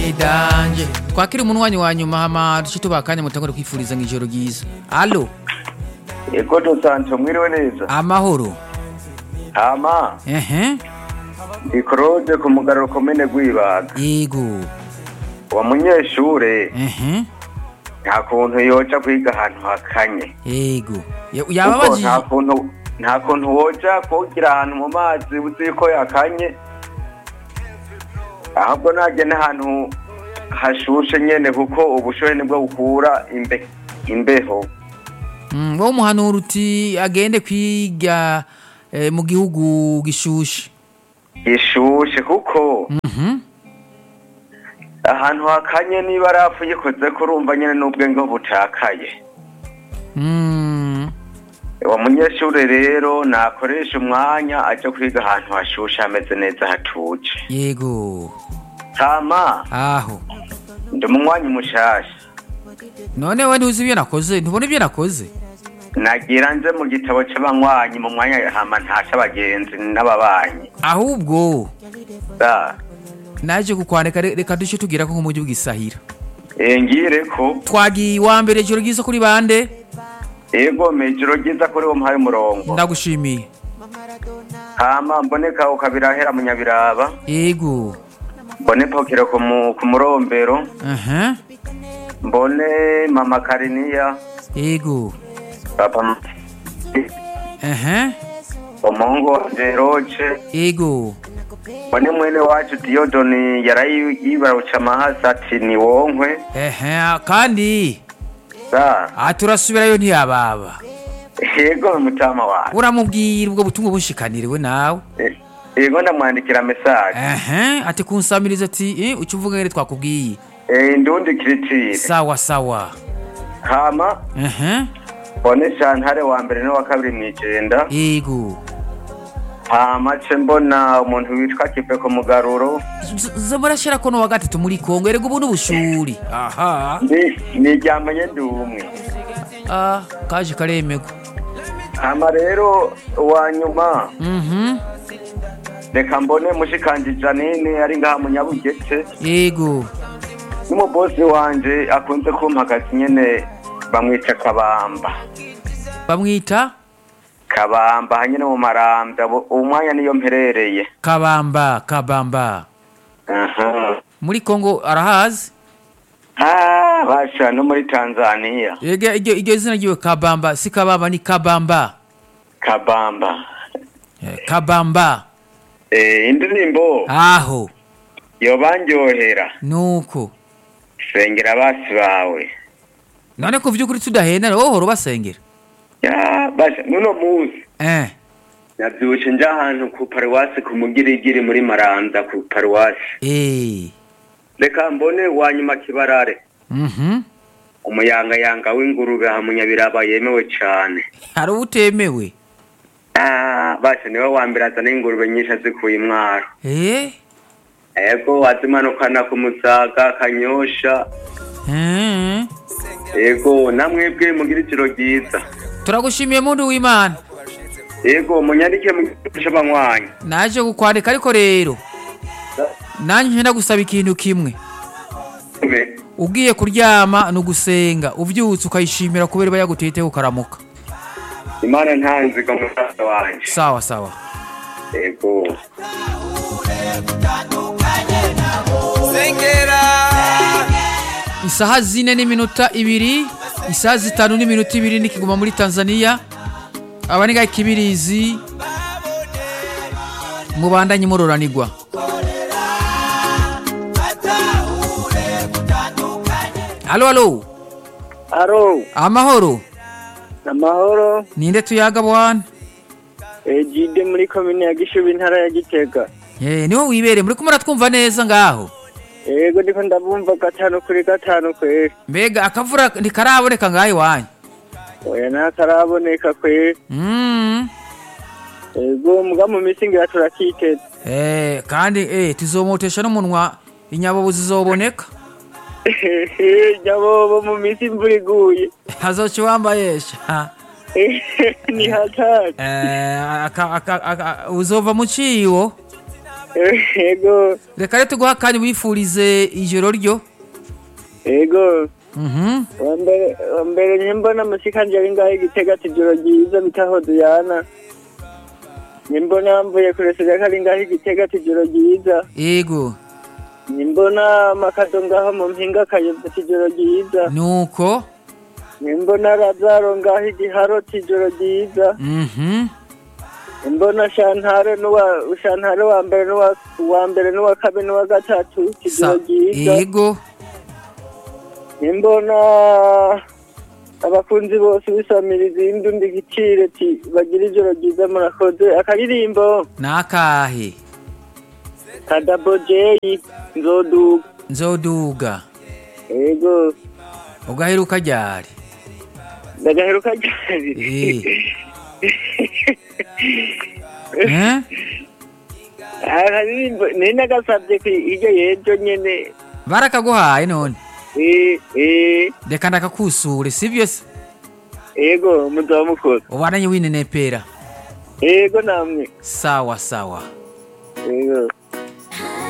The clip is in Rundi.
idanje twakira umunwanyi wa nyuma hama duce tubaha akanya mutangure kwifuriza ngo ijoro ryiza alo Ego Sancho mwiriwe neza. amahoro Hama ehe ndi Claude ku mugaruro komene Rwibaga. yego Wa munyeshure ehe nta kuntu yoja kwiga ahantu hakanye. yego Ya- Kuko yababajije nta kuntu nta kuntu woja kugira ahantu mu mazi uzi ko yakanye. Ahubwo naje n'ahantu hashushe nyene kuko ubushuhe nibwo bukura imbe imbeho. Mm, wowe umuhanura uti agende kwiga eh, mu gihugu gishushe Gishushe kuko Mhm. ahantu hakanye niba arafu yikoze kurumva nyene n'ubwenge butakaye. Mm, uwo munyeshuri rero nakoresha umwanya aje kwiga ahantu hashushe hameze neza hatuje yego hama aho ndi umunywanyi mushasha none we ntuzi ibyo nakoze ntubona ibyo nakoze nagira nze mu gitabo c'abanywanyi mu mwanya hama ntasha abagenzi n'ababanyi ahubwo Da. naje kukwandika re- reka duce tugira ko nk'umujyi bwisahira Eh, ngire ko twagiye iwa mbere ijoro ryiza kuri bande ego mejoro ryiza kuri wo muhaye umurongo ndagushimiye hama mboneka ukabirahera mu nyabiraba yego mbone pokero ku mu- ku murombero aha mbone mama kariniya yego papa aha umuhungu wanje roce yego mbone mwene wacu diyodoni yarayibaruca amahasi ati ni wonkwe aha kandi sa aha turasubirayo ntiyababa yego mutama wawe uramubwira ubwo butumwa bushikaniriwe nawe Eh, yego ndamwandikira mesaje aha ati kunsamiriza ati eh, uca uvuga ngene twakubwiye Eh, ndundi kiritire sawa sawa hama aha mbone shantare wa mbere n'uwa kabiri mw'ijenda yego hama ce mbona umuntu witwa kipe ku mugaruro zamurashira ko n'uwa gatatu muri kongo erega ubu n'ubushuri aha Ni- niryamanye ndi umwe ah kaje karemego hama rero uwa nyuma mhm reka mbone mushikanje janine ari ngaha mu nyabugete yego n'umubosi wanje akunze kumpagaza nyene bamwica kabamba bamwita kabamba hanyene mu marambya bo- uwo mwanya niyo mperereye kabamba kabamba aha muri kongo arahazi Ah, basha no muri tanzania Ege- iryo iryo zina ryiwe kabamba si kabamba ni kabamba kabamba Eh, kabamba eh, indirimbo aho yobanryohera nuko sengera basi bawe none ku vy'ukuri tudahenda wowe uhora ubasengera ya basha nuno musi eh navyutse nja ahantu ku paruwasi ku mugirigiri muri maranda ku paruwasi eh reka mbone wanyuma kibarare mhm umuyangayanga w'ingurube aha munyabiraba yemewe cane hari utemewe Ah, basha niwe wa mbere azana ingurube nyinshi azikuye imwaro eh ego azimanukana ku musaga kanyosha eh ego namwebwe mugira ijoro ryiza turagushimiye muntu w'imana ego munyandike mu gihugu c'abanywanyi naje kukwandika ariko rero nanjye nshenda gusaba ikintu kimwe ugiye kuryama ni ugusenga ubyutse ukayishimira kubera iba yagutiteho ukaramuka imana ntanziga musaza wanje sawa sawa ego isaha zine n'iminota ibiri isaha zitanu n'iminota ibiri nikiguma muri tanzania aba ni kibirizi mubandanye muroranirwa halo halo Aro, amahoro amahoro, ninde tuyaga bwana ejide muri komine ya Gishubi intara ya Gitega. Eh, niho wibereye muri kumara twumva neza ngaho Ego ndiko ndabumva gatanu kuri gatanu kweri. mbega akavura ntikaraboneka ngaho iwanyu Oya ntakaraboneka kweri. Mm. Ego muga mu misi ngira turakiteza. Eh, kandi eh, tuzomotesha n'umunwa inyabobo zizoboneka Nyabobo mu misi imvura iguye. hazoca wambayesha Ni hatari. Eh, aka- aka- aka- uzova mu ciwo ego reka rero tuguha kandi wifurize ijoro ryo ego Mhm. wambere wambere nyimbona musikanje ari ngaho igitega ati ijoro ryiza bitaho duyana nimbona mvuye kuresera ko ari ngaho igitega ati ijoro ryiza yego nimbona makado ngaho mu mpinga kayobye ati ijoro ryiza nuko nimbona razaro ngaho igiharo ati ijoro ryiza Mhm. nimbona shantare n'uwa shantare wa mbere n'uwa wa mbere n'uwa kabiri n'uwa gatatu ati ijoro Sa- ryiza yego nimbona abakunzi bose bisamiriza indundi gicire ati bagira ijoro ryiza murakoze akaririmbo nakahe kadabo jeyi nzoduga nzoduga ego ugaheruka ryari ndagaheruka ryari Eh. Eh? akaririmbo nari nagasabye ku hirya y'ejo nyene barakaguhaye none Eh, eh, reka ndakakusure sibyo se ego muzaba mukoze ubananye winenepera ego namwe sawa sawa ego